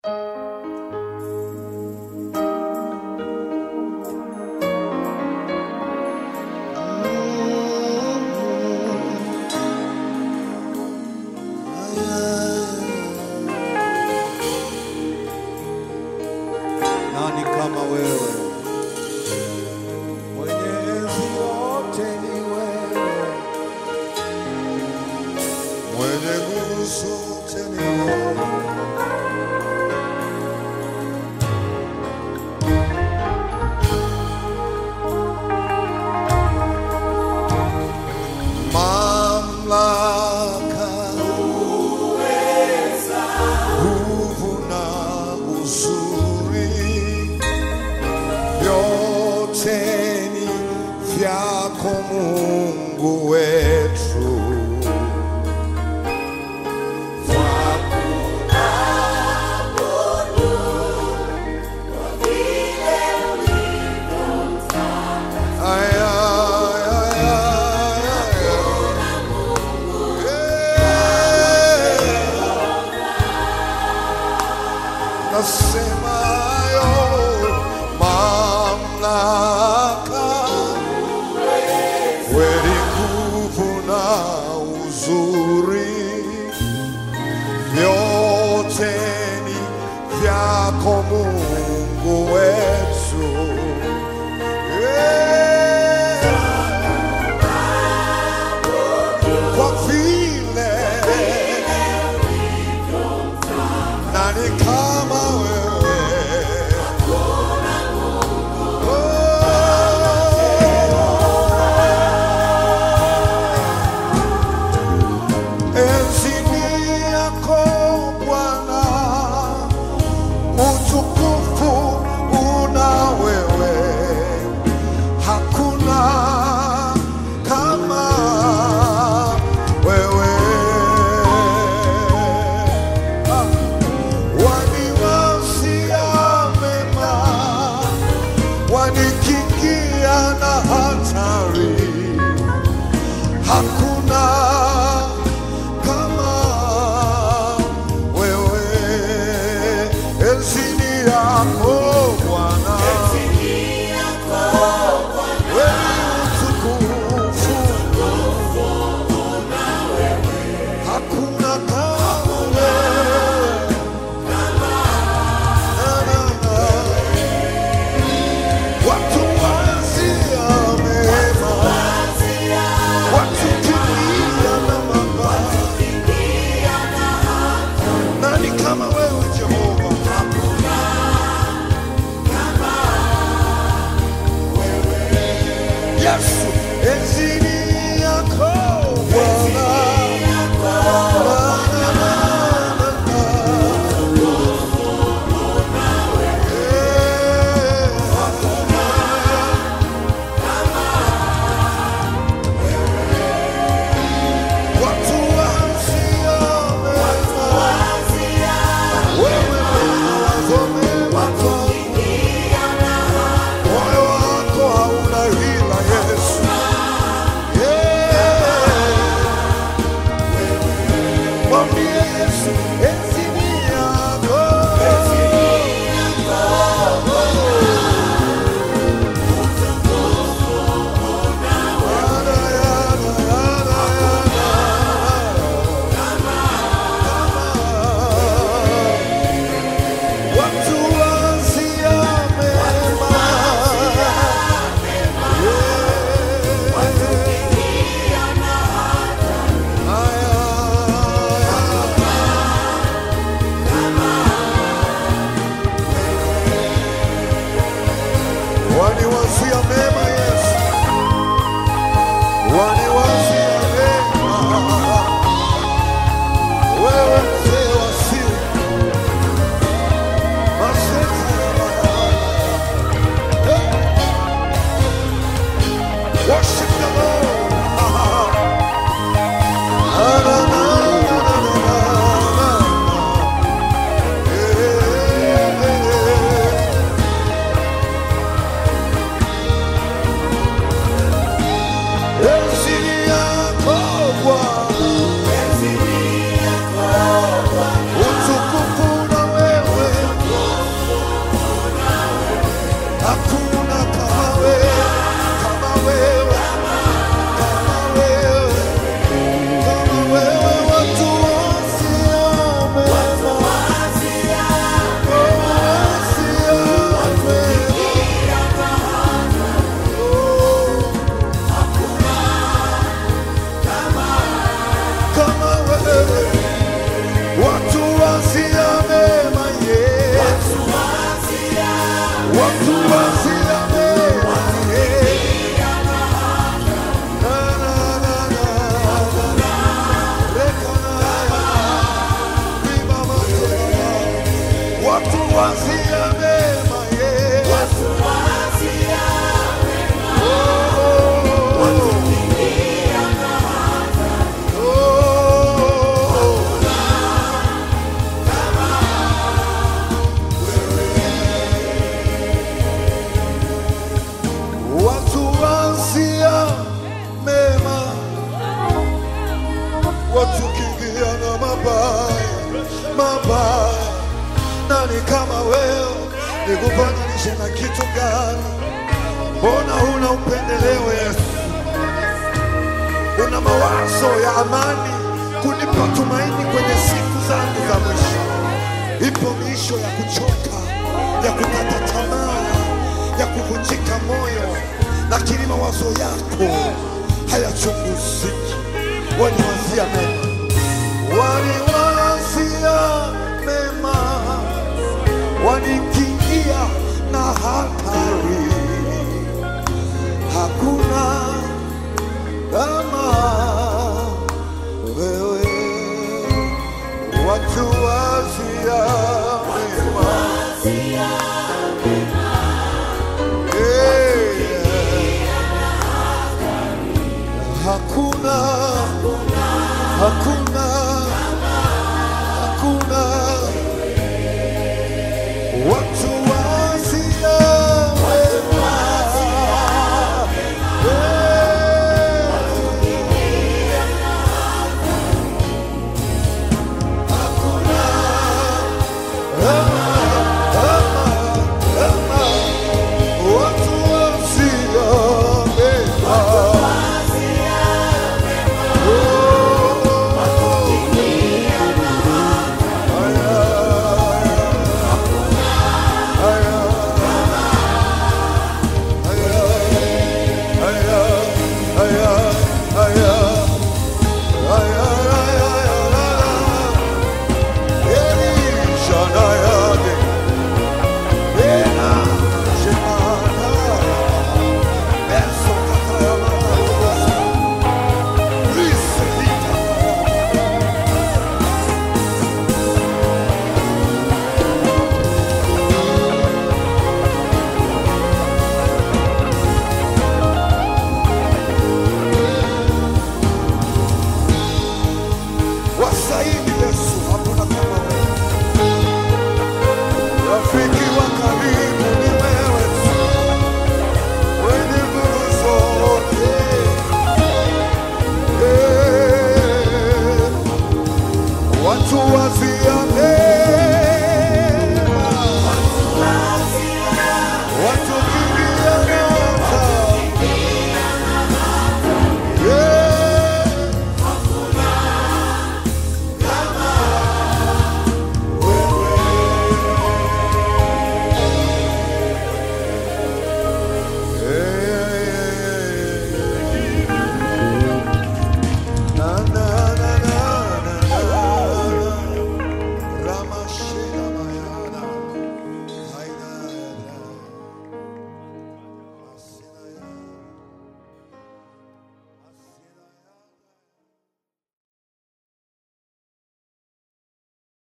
Nani kama wewe? Mwenye enzi yote ni wewe, mwenye nguvu zote ni wewe. Mamlaka, nguvu na uzuri vyote ni vyako Mungu wetu. Ay, ay, ay, ay, ay, ay. Yeah. Nasema yo mamlaka, kweli nguvu na uzuri, vyote ni vyako Mungu wetu. Yeah. Kwa vile nani kama wewe Oh. Enzini yako Bwana, utukufu una wewe, hakuna kama wewe. Ah. Waniwasia mema, wanikingia na hatari, hakuna kama wewe. Enzini yako Bwana, wewe utukufu, hakuna kama wewe. Watu wazia mema, watu kimbia na mabaya. Nani kama wewe Jehova? watu wazia mema yeah. Oh, oh, watu wazia mema watukimbia na mabaya mabaya. Nani kama wewe? Nikufananishe na kitu gani? Mbona huna upendeleo Yesu? Una mawazo ya amani kunipa tumaini kwenye siku zangu za mwisho. Ipo miisho ya kuchoka, ya kukata tamaa, ya kuvunjika moyo, lakini mawazo yako hayachunguziki. Waniwazia mema, waniwazia mema, wanikingia na hatari. Hakuna kama wewe, watu wazia mema. Eh, Hakuna